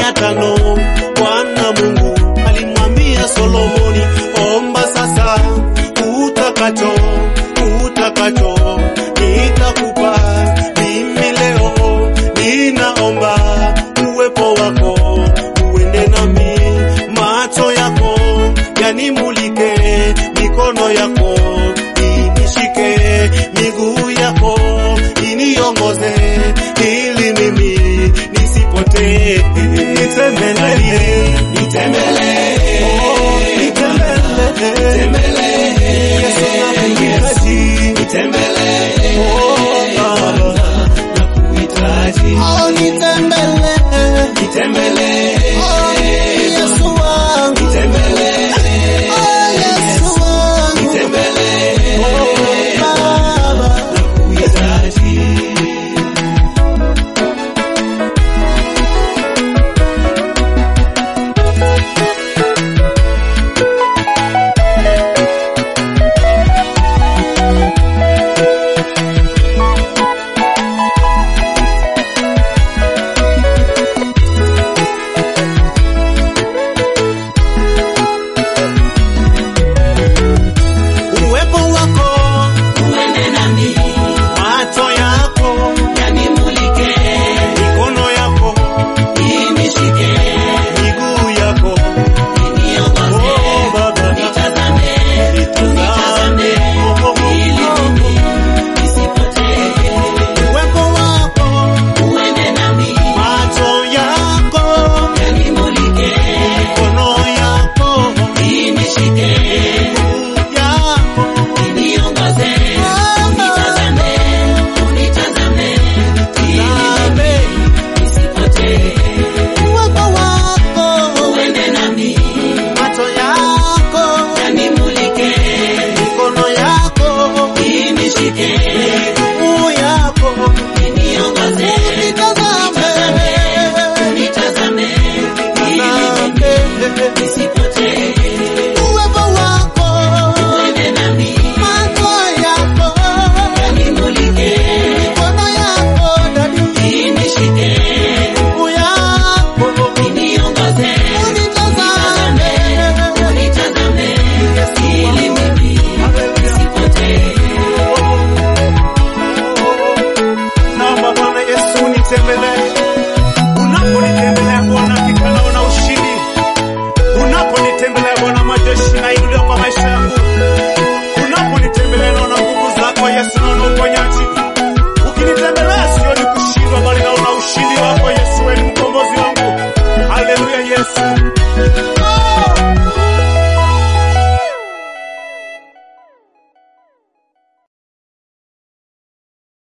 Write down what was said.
ya tano Bwana Mungu alimwambia Solomoni, omba sasa utakacho, utakacho nitakupa. Mimi leo ninaomba uwepo wako uende nami, macho yako yanimulike, mikono yako inishike, miguu yako iniongoze, ili mimi nisipotee. Nitembelee, nitembelee, oh, nitembelee, Yesu nakuhitaji, nitembelee, oh, Baba, nakuhitaji, Oh, nitembelee. nitembelee, Oh, Yesu wangu. nitembelee, Oh, Yesu wangu. nitembelee, Oh, Baba. nakuhitaji. Uwepo wako uende nami, macho yako yanimulike, mikono yako inishike, miguu yako iniongoze, oh baba nitazame, unitazame, ili mimi nisipotee. uwepo wako Uende nami, macho yako yanimulike, mikono yako inishike, miguu yako iniongoze, unitazame, unitazame, ili mimi nisipotee. Uwepo wako. Uende nami, macho yako yanimulike, mikono yako inishike,